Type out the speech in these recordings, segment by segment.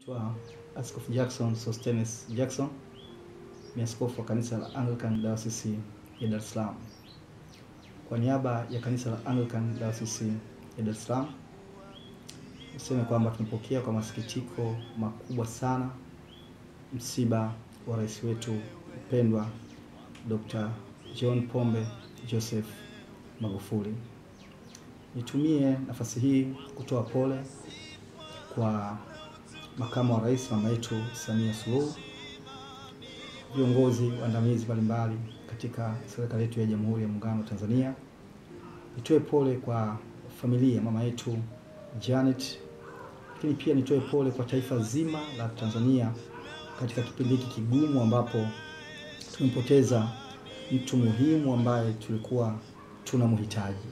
Naitwa Askofu Jackson Sostenes Jackson, ni askofu wa kanisa la Anglican Diocese ya Dar es Salaam. Kwa niaba ya kanisa la Anglican Diocese ya Dar es Salaam, niseme kwamba tumepokea kwa masikitiko makubwa sana msiba wa rais wetu mpendwa Dr. John Pombe Joseph Magufuli. Nitumie nafasi hii kutoa pole kwa makamu wa rais mama yetu Samia Suluhu, viongozi waandamizi mbalimbali katika serikali yetu ya Jamhuri ya Muungano wa Tanzania. Nitoe pole kwa familia mama yetu Janet, lakini pia nitoe pole kwa taifa zima la Tanzania katika kipindi hiki kigumu ambapo tumempoteza mtu muhimu ambaye tulikuwa tunamhitaji.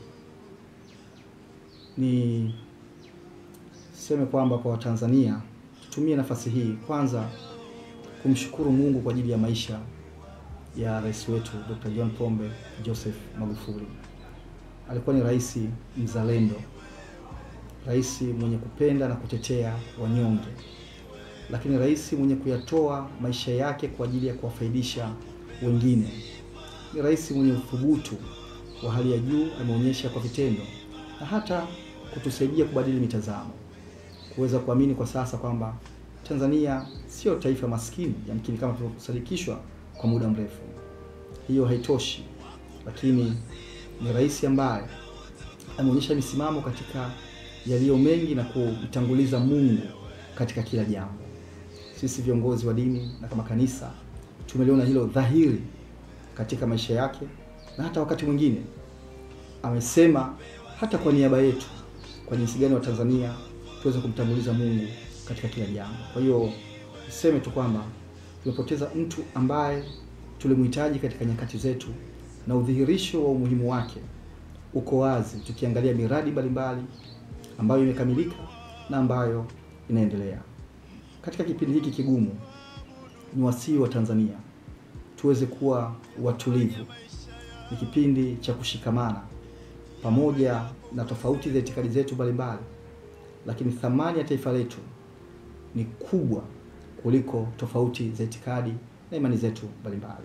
Ni seme kwamba kwa Watanzania tutumie nafasi hii kwanza kumshukuru Mungu kwa ajili ya maisha ya rais wetu Dr. John Pombe Joseph Magufuli. Alikuwa ni rais mzalendo, rais mwenye kupenda na kutetea wanyonge, lakini rais mwenye kuyatoa maisha yake kwa ajili ya kuwafaidisha wengine. Ni rais mwenye uthubutu wa hali ya juu, ameonyesha kwa vitendo na hata kutusaidia kubadili mitazamo kuweza kuamini kwa sasa kwamba Tanzania sio taifa maskini yamkini kama tulivyosadikishwa kwa muda mrefu. Hiyo haitoshi, lakini ni rais ambaye ameonyesha misimamo katika yaliyo mengi na kumtanguliza Mungu katika kila jambo. Sisi viongozi wa dini na kama kanisa tumeliona hilo dhahiri katika maisha yake, na hata wakati mwingine amesema hata kwa niaba yetu, kwa jinsi gani wa Tanzania tuweze kumtanguliza Mungu katika kila jambo. Kwa hiyo niseme tu kwamba tumepoteza mtu ambaye tulimhitaji katika nyakati zetu, na udhihirisho wa umuhimu wake uko wazi tukiangalia miradi mbalimbali ambayo imekamilika na ambayo inaendelea. Katika kipindi hiki kigumu, ni wasii wa Tanzania tuweze kuwa watulivu. Ni kipindi cha kushikamana pamoja na tofauti za itikadi zetu mbalimbali lakini thamani ya taifa letu ni kubwa kuliko tofauti za itikadi na imani zetu mbalimbali.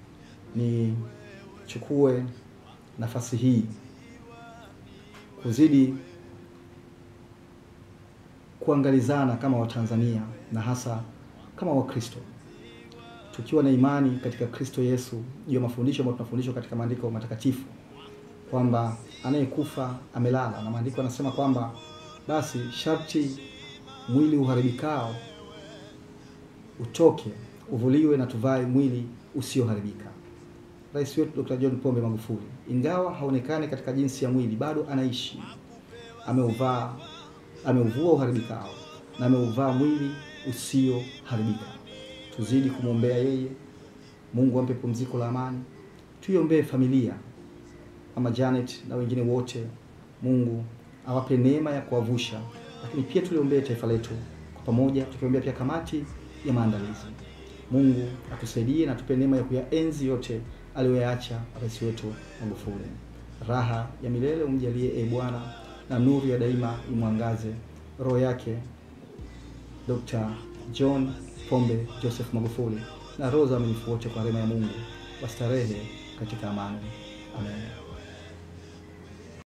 Nichukue nafasi hii kuzidi kuangalizana kama Watanzania na hasa kama Wakristo, tukiwa na imani katika Kristo Yesu juu ya mafundisho ambayo tunafundishwa katika maandiko matakatifu kwamba anayekufa amelala, na maandiko yanasema kwamba basi sharti mwili uharibikao utoke uvuliwe na tuvae mwili usioharibika. Rais wetu Dr. John Pombe Magufuli, ingawa haonekani katika jinsi ya mwili, bado anaishi, ameuvaa, ameuvua uharibikao na ameuvaa mwili usioharibika. Tuzidi kumwombea yeye, Mungu ampe pumziko la amani. Tuiombee familia Mama Janet na wengine wote, Mungu awape neema ya kuwavusha, lakini pia tuliombee taifa letu kwa pamoja, tukiombea pia kamati ya maandalizi. Mungu atusaidie na tupe neema ya kuyaenzi yote aliyoyaacha rais wetu Magufuli. Raha ya milele umjalie, e Bwana, na nuru ya daima imwangaze roho yake Dr. John Pombe Joseph Magufuli na roho za waaminifu wote kwa rehema ya Mungu wastarehe katika amani. Amen.